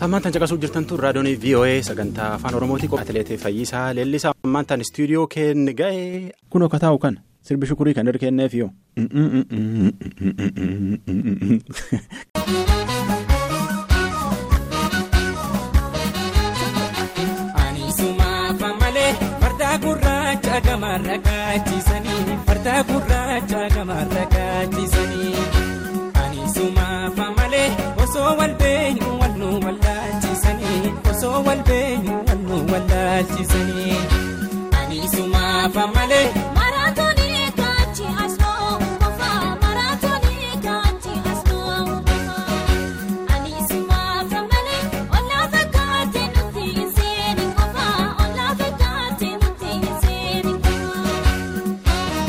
Tammaan tan caqasuu jirtan tun raadiyoon VOA sagantaa afaan Oromooti atileetii Fayyisaa Leellisaa ammaan tan istuudiyoo kenne ga'ee. Kun akka taa'u kan sirbi shukurii kan irra kenneef yoo. Gurraacha gamarra kaachisanii farda gurraacha gamarra kaachisanii ani sumaafa malee osoo wal beenyu wal nu wallaalchisanii osoo wal beenyu wal nu wallaalchisanii ani sumaafa malee. Maraatoonii kaachi asnoo kofaa maraatoonii kaachi asnoo kofaa ani sumaafa malee olaa fakkaatee nuti hin seeni kofaa olaa fakkaatee nuti hin seeni kofaa.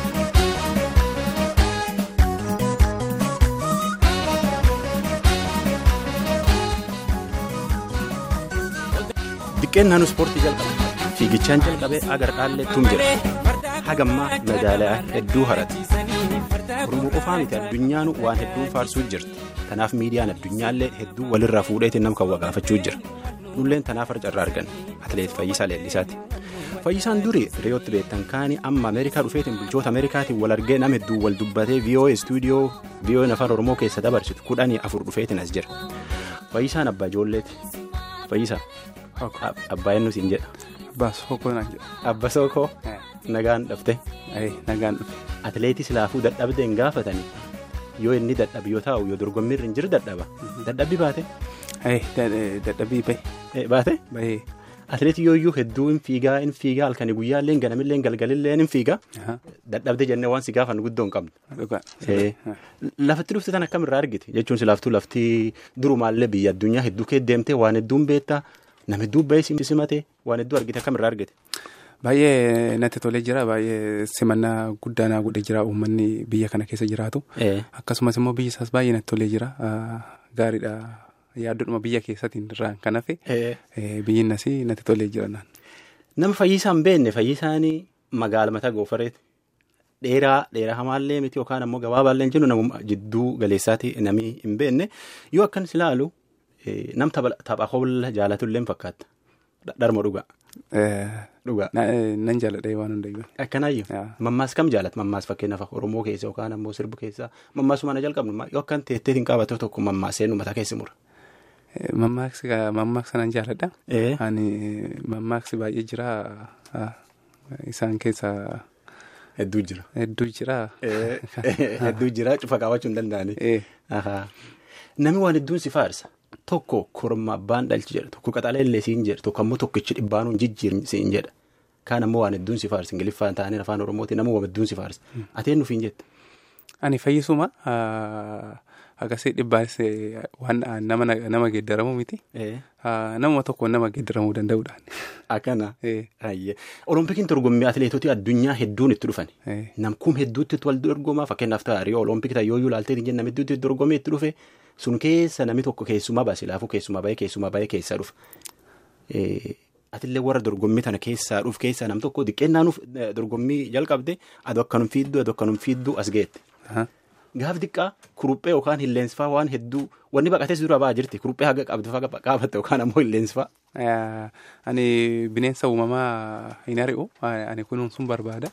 Diqqeen naannoo ispoortii jalqabe fiigichaan jalqabee agar dhaalleettuun jira hagammaa meedaaliyaa hedduu harate Oromoo qofaa miti addunyaan waan hedduu faarsuu jirti tanaaf miidiyaan addunyaallee hedduu walirraa fuudheetiin nama kan wagaafachuu jira nulleen tanaaf harcarraa argan atileet Fayyisaa Leellisaati. Fayyisaan durii reeyootti beektan kaanii amma Ameerikaa dhufeetiin bulchoota Ameerikaatiin wal argee nama hedduu wal dubbatee VOA istuudiyoo VOA afaan Oromoo keessa dabarsitu kudhanii afur dhufeetiin as jira. Fayyisaan abbaa ijoolleeti. Fayyisaa. Abbaa eenyu siin jedha. Abbaa Sookoo naan jedha. Abba Sookoo. Nagaan dhufte. Nagaan dhufe. Atileetii silaafuu dadhabdee hin gaafatanii yoo inni dadhabi yoo taa'u yoo dorgommiirra hin jiru dadhaba. Dadhabbi baate. Dadhabbii bahe. Baate. Bahee. Atileetii yooyyuu hedduu hin fiigaa hin fiigaa halkanii guyyaallee ganamillee galgalillee hin fiigaa. Dadhabdee jennee waan si gaafan guddoo hin qabnu. Dhugaa. Lafatti dhufte tan akkamirraa argite jechuun silaaftuu lafti durumaallee biyya addunyaa hedduu kee deemtee waan hedduun beektaa nama hedduu bahee simate waan hedduu argite akkamirraa argite. Baay'ee natti tolee jira baay'ee simannaa guddaa naa godhee jira uummanni biyya kana keessa jiraatu. Akkasumas immoo biyyi isaas baay'ee natti tolee jira gaariidha yaaddodhuma biyya keessatiin irraan kan hafe biyyi innas natti tolee jira naan. Nama fayyisaa hin beekne fayyisaan magaala mataa goofareeti. Dheeraa dheeraa hamaallee miti yookaan ammoo gabaabaallee hin jennu nama jidduu galeessaati namni hin beekne yoo akkanis ilaalu nam tapha hoolla jaalatullee hin fakkaata. Dharma dhugaa. Dhugaa. Nan jaaladha waan hundayyuu. Akkanaayyuu. Mammaas kam jaalata mammaas fakkeenyaaf Oromoo keessa yookaan ammoo sirbu keessa mammaasuma na jalqabnu yoo akkan teetteetiin qabatee tokko mammaasee nu mataa keessa mura. Mammaaksa nan jaaladha. Ani mammaaksi baay'ee jira isaan keessa. Hedduu jira. Hedduu jira. Hedduu jira cufa qabaachuu hin danda'ani. Namni waan hedduun si faarsa. Tokko korma abbaan dhalchi jedha tokko qaxalee illee siin jedha tokko ammoo tokkichi dhibbaanuun jijjiirni siin jedha kaan ammoo waan hedduun si faarsa ingiliffaan ta'anii afaan oromooti nama waan hedduun si faarsa ateen nuuf hin jette. Ani fayyisuma akkasii dhibbaanis waan nama geeddaramu miti. Nama tokko nama geeddaramuu danda'uudhaan. Akkana. Oloompikiin dorgommii atileetota addunyaa hedduun itti dhufan. Namkuun hedduutti wal dorgomaa fakkeenyaaf ta'a yoo olompikii ta'e yoo ilaaltee hin namni hedduutti dorgomee itti dhufe sun keessa namni tokko keessumaa baase laafuu keessumaa bahee keessumaa bahee keessaa dhufa. Atillee warra dorgommii tana keessaa dhufu keessaa nam tokko xiqqeennaanuuf dorgommii jalqabde adoo akkanum fiidduu adoo akkanum fiidduu as geette. Gaaf xiqqaa kuruphee yookaan hilleensfaa waan hedduu wanni baqatees dura ba'aa jirti kuruphee haga qabdu faga qaabatte yookaan ammoo hilleensfaa. Ani bineensa uumamaa hin ari'u ani kunuunsuun barbaada.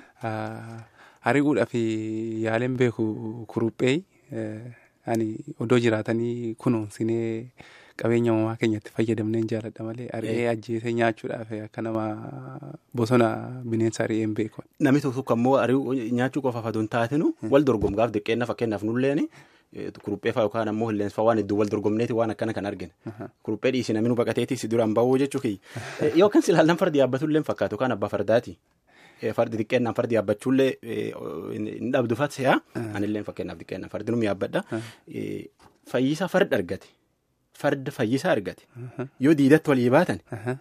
Ari'uudhaaf yaaleen beeku kuruphee ani odoo jiraatanii kunuunsinee qabeenya uumamaa keenyatti fayyadamnee jaaladha malee ari'ee ajjeesee nyaachuudhaaf akka nama bosona bineensa ari'ee hin beeku. Namni tokko tokko ammoo ari'uu nyaachuu qofaaf aduu hin taatinu wal dorgomgaaf diqqeenna fakkeenyaaf nulleen kuruphee fa'aa yookaan ammoo hilleensa fa'aa waan hedduu wal dorgomneeti waan akkana kan argine. Kuruphee dhiisi namni nu baqateeti si duraan bahuu jechuu kiyya. Yoo kan silaallan fardi yaabbatullee fakkaatu yookaan abbaa fardaati. Fardi xiqqeennaan fardi yaabbachuullee hin dhabdu fatse'a. Anillee fakkeenyaaf xiqqeennaan fardi nu yaabbadha. Fayyisaa farda argate. Farda fayyisaa argate. Yoo diidatti walii baatan.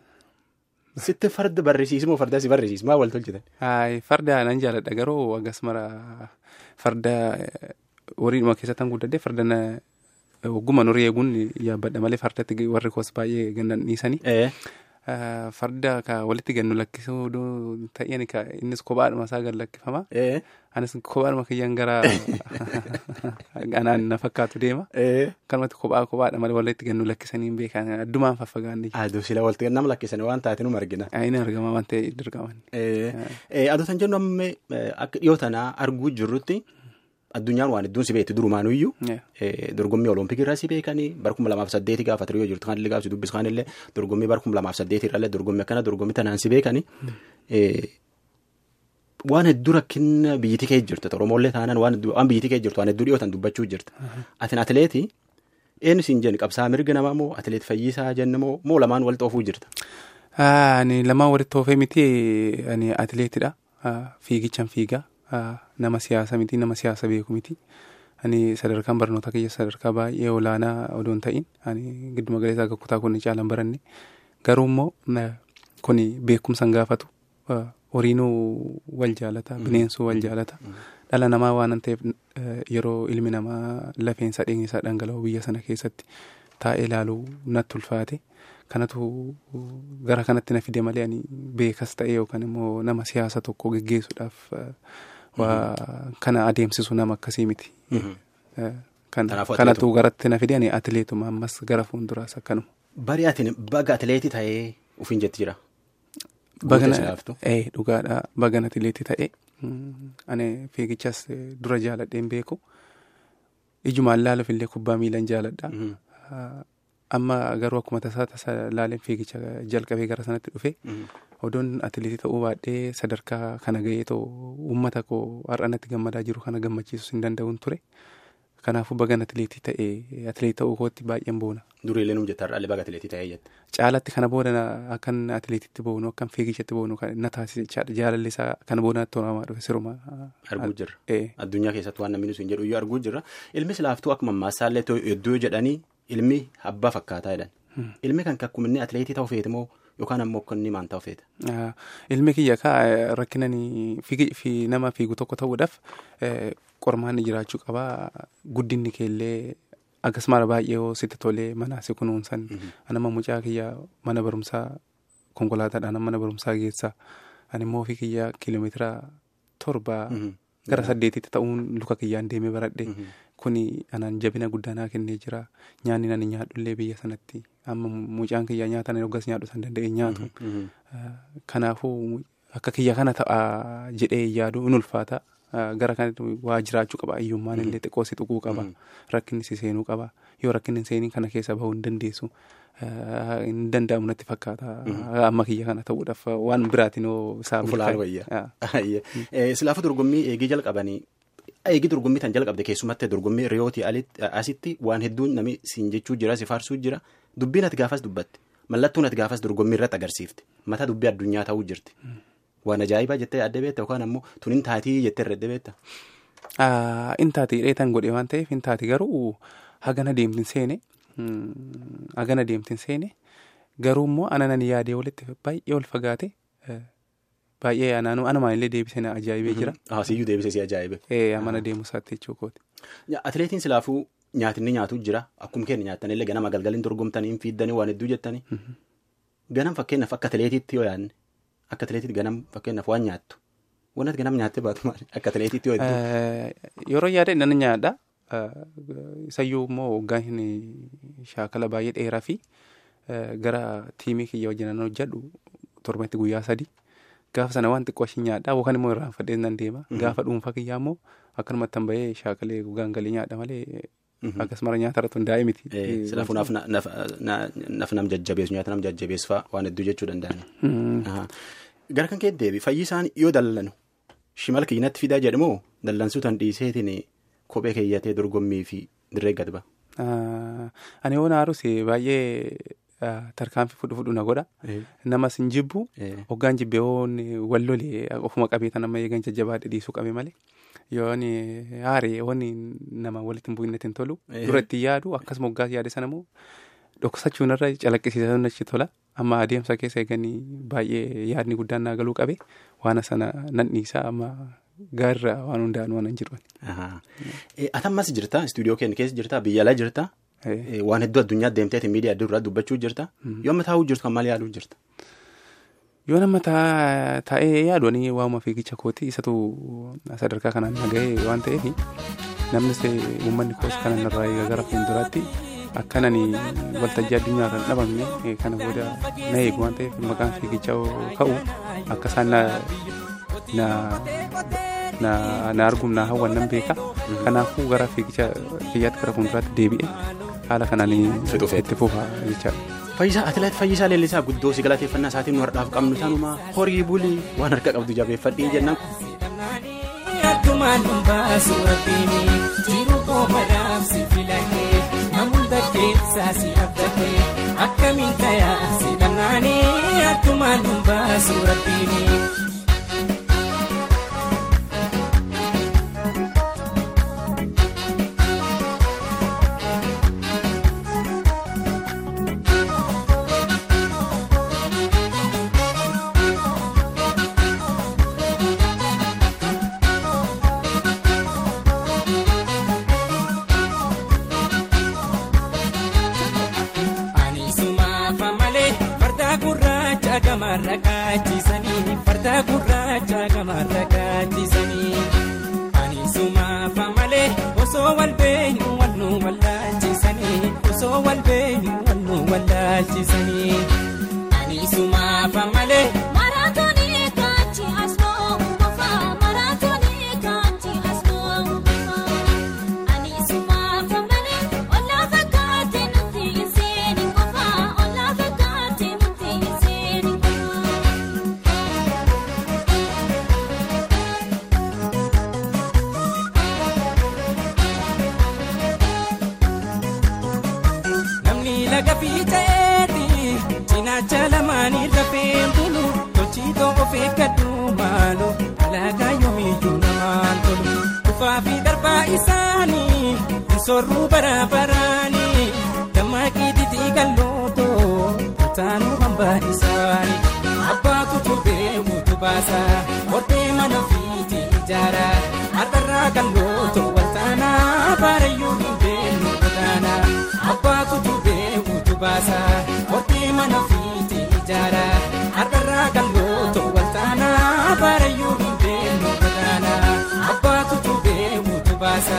Sitti farda barreessiismoo farda si barreessiis maa wal tolchitan? Farda nan jaaladha garuu akkas mara farda horiidhuma keessatti kan guddadde farda ogguma horii eeguun yaabbadha malee fardatti warri koos baay'ee gannan dhiisanii. farda ka walitti gannu lakkisuu ta'een ka innis kophaadhuma isaa gad lakkifama. Anis kophaadhuma kiyyaan gara anaan na fakkaatu deema. Kanumatti kophaa kophaadha malee walitti gannu lakkisanii beekan addumaan faffagaanne. Aduu sila walitti gannama lakkisanii waan taate nu argina. Inni argama waan ta'e dirqaman. Aduu san jennu amma akka dhiyoo tanaa arguu jirrutti. Addunyaan waan hedduun si beekti durumaanuyyuu dorgommii olompikii irraa si beekanii bara kuma lamaaf saddeeti gaafa ture yoo jirtu kan illee gaafsi dubbis kan illee dorgommii bara kuma lamaaf saddeeti irrallee dorgommii akkana dorgommii tanaan si beekanii waan hedduu rakkina biyyittii kee jirtu oromollee taanaan waan biyyittii kee jirtu waan hedduu dhiyootan dubbachuu jirta atin atileetii eenyu siin jenni qabsaa mirga namaa moo atileet fayyisaa jenna moo moo lamaan walitti oofuu jirta. Ani lamaan walitti oofee miti ani atileetidha fiigichaan fiigaa. nama siyaasa miti nama siyaasa beeku miti ani sadarkaan barnoota kiyya sadarkaa baay'ee olaanaa odoo hin ta'in ani gidduma galeessaa akka kutaa kun caalaan baranne garuu immoo kun beekumsaan gaafatu horiinuu wal jaalata bineensuu wal jaalata dhala namaa waan ta'eef yeroo ilmi namaa lafeensaa dheenyisaa dhangala'u biyya sana keessatti taa'ee ilaaluu natti ulfaate kanatu gara kanatti na fide malee ani beekas ta'e yookaan immoo nama siyaasa tokko geggeessuudhaaf waa kana adeemsisu nama akkasii miti. Kanatu garatti na fide ani atileetuma ammas gara fuulduraas akkanuma. Bari ati baga atileetii ta'ee ofiin jetti jira. Bagana dhugaadha bagan atileetii ta'ee ani fiigichas dura jaaladheen beeku ijumaan laaluuf illee kubbaa miilan jaaladha. Amma garuu akkuma tasaa tasa laaleen fiigicha jalqabee gara sanatti dhufe odoon atileetii ta'uu baadhee sadarkaa kana ga'ee too uummata koo har'anatti gammadaa jiru kana gammachiisus hin danda'uun ture. Kanaafuu bagan atileetii ta'ee atileetii ta'uu kootti baay'een boona. Duriilee nuuf jetta har'aalee baga atileetii ta'ee jette. Caalatti kana booda akkan atileetitti boonu akkan fiigichatti boonu na taasise jechaadha jaalalli isaa kana booda natti tolamaa dhufe siruma. Arguu jirra. Addunyaa keessatti waan namni sun jedhu iyyuu arguu jirra. Ilmi silaaftuu akkuma ammaasaallee hedduu jedhanii ilmi abbaa fakkaataa jedhan. Ilmi kan akkuma inni atileetii ta'uu feete moo yookaan ammoo akka inni maal ta'uu feeta. Ilmi kiyya kaa rakkinani nama fiigu tokko ta'uudhaaf qormaanni jiraachuu qabaa guddinni keellee akkasumas baay'ee sitti tolee manaa si kunuunsan anama mucaa kiyya mana barumsaa konkolaataadhaan mana barumsaa geessaa ani immoo ofii kiyya kiiloomeetira torba gara saddeetitti ta'uun luka kiyyaan deemee baradhe kuni anaan jabina guddaa naa kennee jira nyaanni nani nyaadhullee biyya sanatti amma mucaan kiyya nyaata ani hoggas nyaadhu san danda'e nyaatu kanaafuu akka kiyya kana ta'a jedhee yaadu in ulfaata. Gara kanatti waa jiraachuu qaba hiyyummaan illee xiqqoo si tuquu qaba rakkinni si seenuu qaba yoo rakkinni seenii kana keessa bahuu hin dandeessu hin danda'amu natti fakkaata amma kiyya kana ta'uudhaaf waan biraatiin yoo isaa Fulaan wayyaa. Silaafuu dorgommii eegii jalqabanii eegii dorgommii tan jalqabde keessumatti dorgommii riyootii asitti waan hedduun namni siin jechuu jira si faarsuu jira dubbiin ati gaafas dubbatte mallattuun ati gaafas dorgommii irratti agarsiifte mata dubbii addunyaa ta'uu jirti. Waan ajaa'ibaa jettee adda beekta yookaan ammoo tun hin taatii jettee irra adda beekta. Hin taati dheetan godhe waan ta'eef hin taati garuu hagana deemtin seene hagana deemtin seene garuu immoo ananan yaadee walitti baay'ee ol fagaate baay'ee anumaan illee deebisee na ajaa'ibee jira. Siyyuu deebisee si ajaa'ibe. Amana deemu isaatti jechuu kooti. Atileetiin silaafuu nyaatinni nyaatu jira akkuma keenya nyaatan illee ganama galgaliin dorgomtanii hin fiiddanii waan hedduu jettanii. Ganam fakkeenyaaf akka atileetiitti yoo yaadne. Akka atileetiitti ganam fakkeenyaaf waan nyaattu wanti ganam nyaattee baatu maali akka atileetiitti yoo hedduu. Yeroo yaada nan nyaadha. Isayyuu immoo waggaan hin shaakala baay'ee dheeraa fi gara tiimii kiyya wajjin nan hojjedhu torbanitti guyyaa sadii. Gaafa sana waan xiqqoo isheen nyaadha yookaan immoo irraanfadhee nan deema. Gaafa dhuunfaa kiyyaa immoo akkanumatti tan bahee shaakalee gogaan galii nyaadha malee. Akkasuma nyaata irratti hundaa'e miti. Silaafuu naaf nam jajjabeessu nyaata nam jajjabeessu fa'aa waan hedduu jechuu danda'ani. Gara kan kee deebi fayyisaan yoo dallanu shimal kiyyinatti fidaa jedhamoo dallansuu tan dhiiseetiin kophee keeyyatee dorgommii fi dirree gad ba'a. Ani yoo naarus baay'ee tarkaanfii fudhu fudhu na godha. Namas hin jibbu hoggaan jibbee wal lolee ofuma qabee tan amma eegan jajjabaadhe dhiisuu qabe malee. Yoon haaree yoon nama walitti hin bu'inetti hin tolu. Duratti yaadu akkasuma hoggaas yaade sana immoo dhoksachuun irra calaqqisiisan achi tola. Amma adeemsa keessa eeganii baay'ee yaadni guddaan naa galuu qabe waan sana nan dhiisaa amma gaarraa waan hundaan waan hin jiru. Ati ammas jirta istuudiyoo keenya keessa jirta biyya alaa jirta Waan hedduu addunyaa deemteeti miidiyaa adda duraa dubbachuu jirta. Yoo amma taa'uu jirtu kan maal yaaduu jirta? Yoo nama taa'ee yaadu waamuma fiigicha kooti isatu sadarkaa kanaan nagahee waan ta'eef namnis uummanni koos kanan irraa eegaa gara fuulduraatti akkanan waltajjii addunyaa kan dhabamne kana booda na eegu waan ta'eef maqaan fiigichaa ka'u akka isaan na argum na hawwan nan beeka kanaafuu gara fiigicha kiyyaatti gara fuulduraatti deebi'e haala kanaan itti fufa jechaadha. Fayyisaa atileet Fayyisaa Leellisaa guddoo si galateeffannaa isaatiin nu har'aaf qabnu tanuma horii bulii waan harka qabdu jabeeffadhii jennaan. Akkumaan dhumbaasu rabbiini jiruu qofaadhaaf si filannee namoota keessaa si abdatee akkamiin tayaa si dhannaanii akkumaan dhumbaasu rabbiini. gamarra kaachisanii farda gurraacha gamarra kaachisanii ani sumaafa malee osoo wal beenyu wal nu wallaalchisanii osoo wal beenyu wal nu wallaalchisanii ani sumaafa malee. Maraatoonii kaachi asmoo qofa maraatoonii kaachi asmoo qofa ani sumaafa malee ollaa fakkaate nuti hin seeni qofa ollaa fakkaate nuti hin seeni qofa. Namni laga fiiceeti cinaacha lamaanii rafeen bulu tolchitoo of eeggadhu maalu alaagaa yoomiyyuu namaan tolu kufaa fi darbaa isaanii sorruu baraabaraanii dammaqii titii gallootoo taanuu hambaa isaanii abbaatu tubee mutu baasa hortee mana fiiti ijaara har'arraa gallootoo waltaanaa baarayyuu hin beellu godaanaa. abbaatu tubee mutu baasa hortee mana fiiti ijaara har'arraa gallootoo waltaanaa baarayyuu hin beellu godaanaa abbaatu tubee mutu baasa